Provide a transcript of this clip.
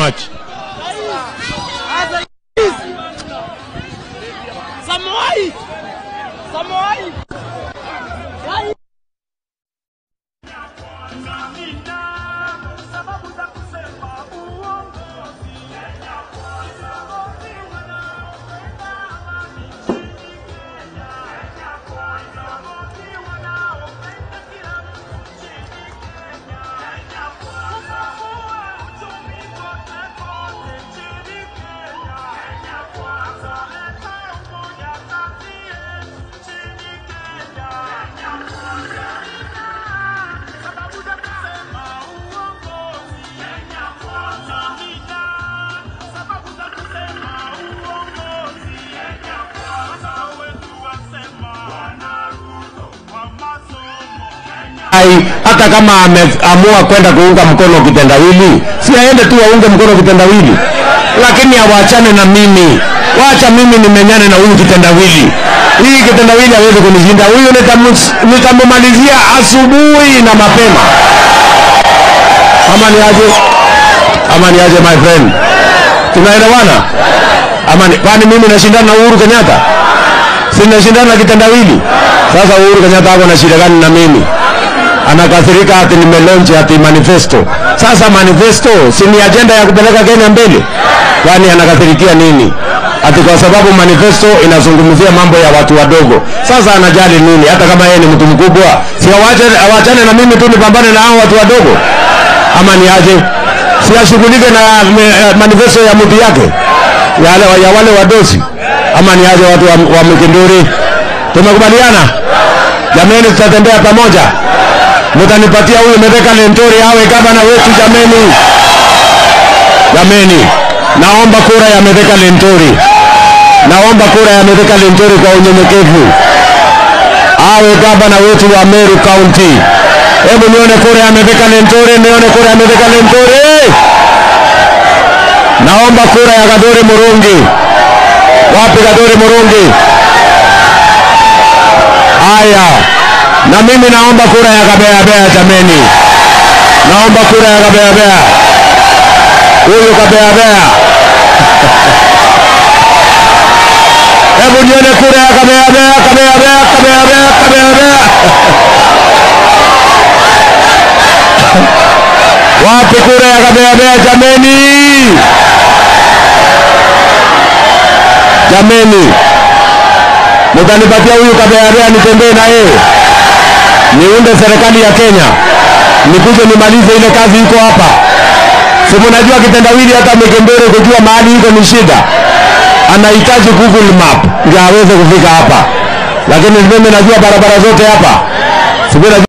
much. Samoei! Samoei! Ai, hata kama ameamua kwenda kuunga mkono kitendawili, si aende tu aunge mkono kitendawili, lakini awachane na mimi. Wacha mimi nimenyane na huyu kitendawili. Hii kitendawili hawezi kunishinda. Huyu nitamus- nitamumalizia asubuhi na mapema. Ama ni aje? Ama ni aje my friend? Tunaelewana? Ama ni, kwani mimi nashindana na Uhuru Kenyatta? Si nashindana na kitendawili? Sasa Uhuru Kenyatta ako na shida gani na mimi? anakasirika ati nimelonche ati manifesto. Sasa manifesto si ni ajenda ya kupeleka Kenya mbele? Kwani anakasirikia nini? Ati kwa sababu manifesto inazungumzia mambo ya watu wadogo. Sasa anajali nini? Hata kama yeye ni mtu mkubwa, si awache awachane na mimi tu nipambane na hao watu wadogo, ama ni aje? Si ashughulike na eh, manifesto ya mtu yake ya, wale- ya wale wadosi, ama ni aje? Watu wa, wa Mkinduri, tumekubaliana jameni, tutatembea pamoja mtanipatia huyu Metheka Lentori awe gavana wetu jameni. Jameni, naomba kura ya Metheka Lentori, naomba kura ya Metheka Lentori kwa unyenyekevu, awe gavana wetu wa Meru County. Hebu nione kura ya Metheka Lentori, nione kura ya Metheka Lentori. Naomba kura ya Gadore Murungi. Wapi Gadore Murungi? Haya, na mimi naomba kura ya Kabeabea jameni, naomba kura ya Kabeabea. Huyu Kabeabea, hebu nione kura ya Kabeabea, Kabeabea, Kabeabea, Kabeabea. Wapi kura ya Kabeabea jameni? Jameni, mtanipatia huyu Kabeabea nitembee na yeye niunde serikali ya Kenya, nikuje nimalize ile kazi iko hapa. Si mnajua kitendawili, hata Mikembere kujua mahali iko ni shida, anahitaji Google Map ndio aweze kufika hapa, lakini mimi najua barabara zote hapa, si mimi najua